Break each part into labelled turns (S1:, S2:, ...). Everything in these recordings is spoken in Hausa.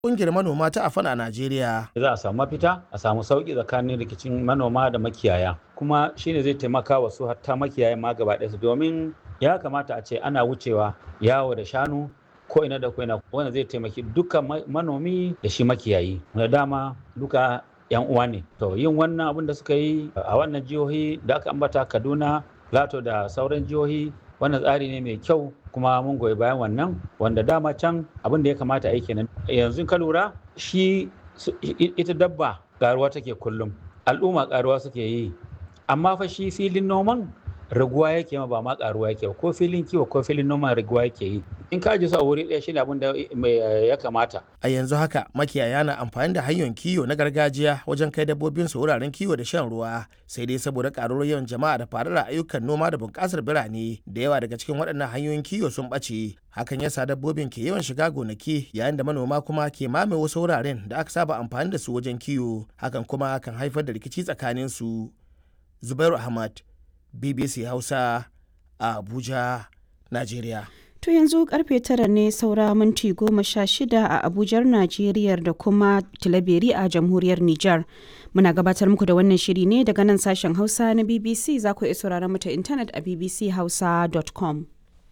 S1: ƙungiyar manoma ta afan a Najeriya.
S2: Za a samu mafita a samu sauƙi tsakanin rikicin manoma da makiyaya kuma shine zai taimaka wa su hatta makiyaya ma gaba ɗaya domin ya kamata a ce ana wucewa yawo da shanu ko ina da ko ina wanda zai taimaki duka manomi da shi makiyayi da dama duka yan uwa ne to yin wannan abin da suka yi a wannan jihohi da aka ambata Kaduna Lato da sauran jihohi wannan tsari ne mai kyau kuma mun goyi bayan wannan wanda dama can abin da ya kamata a yi kenan yanzu ka lura shi ita dabba karuwa take kullum al'umma karuwa suke yi amma fa shi filin noman raguwa yake ma ba ma karuwa yake ba ko filin kiwo ko filin noman raguwa yake yi in ka ji su a wuri ɗaya shine abin da ya kamata
S1: A yanzu haka makiyaya na amfani da hanyoyin kiwo na gargajiya wajen kai dabbobin su wuraren kiwo da shan ruwa sai dai saboda karuwar yawan jama'a da faruwar ayyukan noma da bunƙasar birane da yawa daga cikin waɗannan hanyoyin kiwo sun ɓace hakan yasa dabbobin ke yawan shiga gonaki yayin da manoma kuma ke mame wasu wuraren da aka saba amfani da su wajen kiwo hakan kuma kan haifar da rikici tsakanin su Zubairu Ahmad BBC Hausa a Abuja, Najeriya.
S3: To yanzu karfe tara ne saura minti goma sha shida a Abujar Najeriya da kuma Tilaberi a Jamhuriyar Nijar. Muna gabatar muku da wannan shiri ne daga nan sashen Hausa na BBC za ku iya sauraron mu ta intanet a bbchausa.com.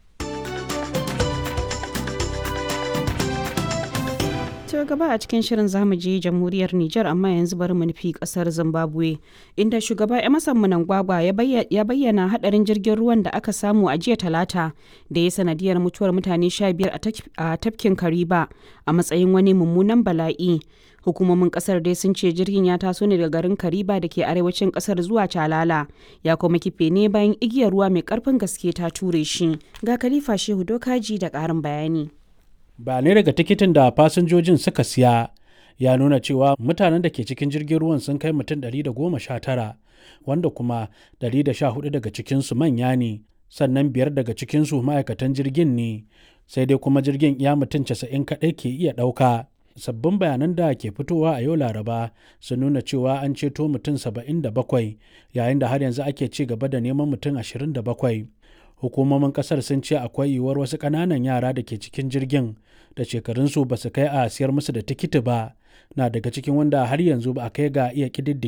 S3: To gaba a cikin shirin zamu je jamhuriyar Nijar amma yanzu bari mu nufi kasar Zimbabwe inda shugaba Emerson Mnangagwa ya bayyana hadarin jirgin ruwan da aka samu a jiya talata da ya sanadiyar mutuwar mutane 15 a tafkin Kariba a matsayin wani mummunan bala'i. Hukumomin kasar dai sun ce jirgin ya taso ne daga garin Kariba da ke arewacin kasar zuwa Calala ya kuma kife ne bayan igiyar ruwa mai karfin gaske ta ture shi. Ga Khalifa Shehu Dokaji da ƙarin bayani.
S4: bayanai daga tikitin da fasinjojin suka siya ya nuna cewa mutanen da ke cikin jirgin ruwan sun kai mutum 119 wanda kuma 114 daga cikinsu manya ne sannan biyar daga cikinsu ma'aikatan jirgin ne sai dai kuma jirgin ya mutum 90 kaɗai ke iya ɗauka sabbin bayanan da ke fitowa a yau laraba sun nuna cewa an ceto mutum 77 yayin da har yanzu ake ci gaba da neman mutum 27 hukumomin kasar sun ce akwai yiwuwar wasu ƙananan yara da ke cikin jirgin da shekarunsu ba su kai a siyar musu da tikiti ba na daga cikin wanda har yanzu ba a kai ga iya